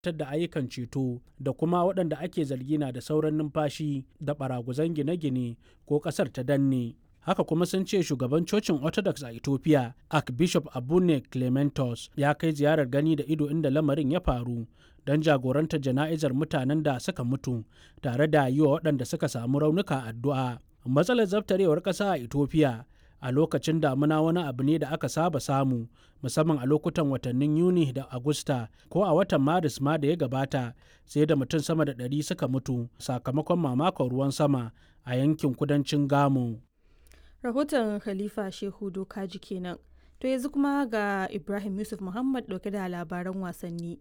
da ayyukan ceto da kuma waɗanda ake zargi na da sauran numfashi da baraguzan gine-gine ko ƙasar ta danne. haka kuma sun ce shugaban cocin orthodox a ethiopia archbishop abune clementos ya kai ziyarar gani da ido inda lamarin ya faru don jagorantar jana'izar mutanen da suka mutu tare da yi wa waɗanda suka samu raunuka addu'a matsalar zabtarewar ƙasa a ethiopia a lokacin damuna wani abu ne da aka saba samu musamman a lokutan watannin yuni da agusta ko a watan maris ma da ya gabata sai da mutum sama da ɗari suka mutu sakamakon mamakon ruwan sama a yankin kudancin gamo rahoton khalifa shehu dokaji kenan to yanzu kuma ga ibrahim yusuf muhammad dauke da labaran wasanni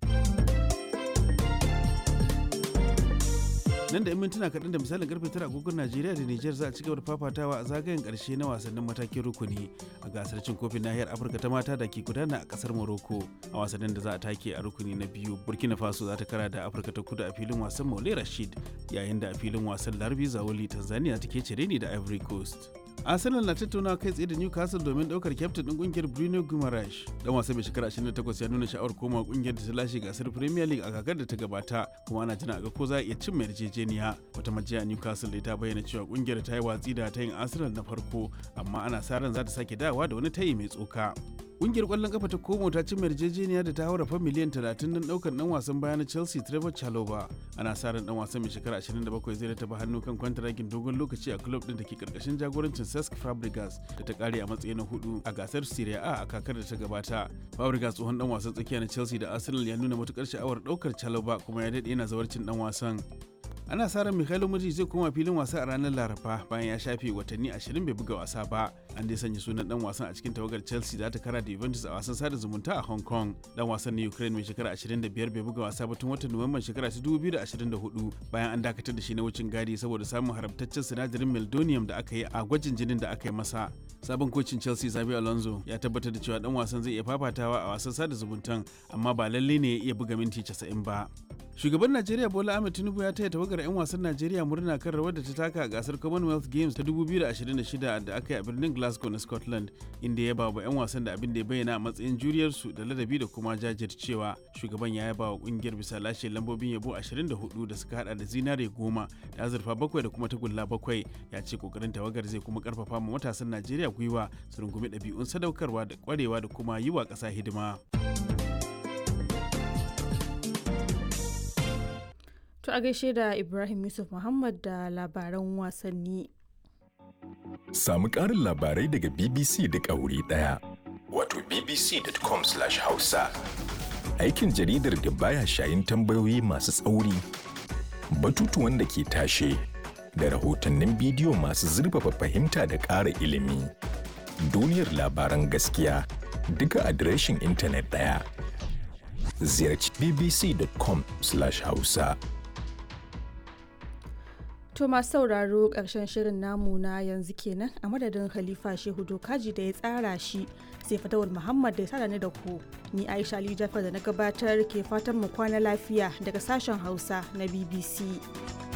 nan da 'yan mintuna kaɗan da misalin karfe tara agogon najeriya da niger za a ci gaba da fafatawa a zagayen ƙarshe na wasannin matakin rukuni a gasar cin kofin nahiyar afirka ta mata da ke gudana a ƙasar morocco a wasannin da za a take a rukuni na biyu burkina faso za ta kara da afirka ta kudu a filin wasan maule rashid yayin da a filin wasan larbi zawoli tanzania take cire ni da ivory coast arsenal na tattaunawa kai tsaye da newcastle domin daukar kyaftin din kungiyar bruno guimaraes dan wasa mai shekara 28 ya nuna sha'awar koma kungiyar da ta lashe gasar premier league a kakar da ta gabata kuma ana jira ga ko za a iya cin mai yarjejeniya wata majiya newcastle da ta bayyana cewa kungiyar ta yi watsi da tayin arsenal na farko amma ana sa ran za ta sake dawa da wani tayi mai tsoka Kungiyar kwallon kafa ta Como ta ci yarjejeniya da ta haura fa miliyan 30 don daukar dan wasan baya na Chelsea Trevor Chalobah. Ana sa ran dan wasan mai shekara 27 zai taba hannu kan kwantaragin dogon lokaci a club din da ke karkashin jagorancin Cesc Fabregas da ta kare a matsayi na hudu a gasar Serie A a kakar da ta gabata. Fabregas tsohon dan wasan tsakiya na Chelsea da Arsenal ya nuna matukar sha'awar daukar Chalobah kuma ya dade yana zawarcin dan wasan. ana sa ran Mikhailo Mudrik zai koma filin wasa a ranar Laraba bayan ya shafe watanni 20 bai buga wasa ba. An dai sanya sunan dan wasan a cikin tawagar Chelsea da ta kara da Juventus a wasan sada zumunta a Hong Kong. Dan wasan na Ukraine mai shekara 25 bai buga wasa ba tun watan Nuwamban shekara 2024 bayan an dakatar da shi na wucin gadi saboda samun haramtaccen sinadarin meldonium da aka yi a gwajin jinin da aka yi masa. Sabon kocin Chelsea Xabi Alonso ya tabbatar da cewa dan wasan zai iya fafatawa a wasan sada zumuntan amma ba lalle ne ya iya buga minti 90 ba. Shugaban Najeriya Bola Ahmed Tinubu ya taya tawagar 'yan wasan Najeriya murna kan rawar da ta taka a gasar Commonwealth Games ta 2026 da aka yi a birnin Glasgow na Scotland, inda ya bawa 'yan wasan da abin da ya bayyana a matsayin juriyarsu da ladabi da kuma jajircewa. Shugaban ya yaba wa kungiyar bisa lashe lambobin yabo 24 da suka hada da zinare goma da azurfa bakwai da kuma tagulla bakwai. Ya ce kokarin tawagar zai kuma karfafa ma matasan Najeriya gwiwa su rungumi ɗabi'un sadaukarwa da kwarewa da kuma yi wa ƙasa hidima. To a gaishe da Ibrahim Yusuf Muhammad da labaran wasanni. Samu ƙarin labarai daga BBC da wuri ɗaya. Wato bbc.com/hausa. Aikin jaridar da baya shayin tambayoyi masu tsauri, batutuwan da ke tashe, da rahotannin bidiyo masu zurfafa fahimta da ƙara ilimi. Duniyar labaran gaskiya duka adireshin intanet ɗaya. Ziyarci bbc.com/hausa. To masu sauraro ƙarshen shirin namu na yanzu kenan a madadin Khalifa Shehu Dokaji da ya tsara shi sai Fatawul Muhammad da ya tsara ni da ku. Ni Aisha Ali Jafar da na gabatar ke fatan mu kwana lafiya daga sashen Hausa na BBC.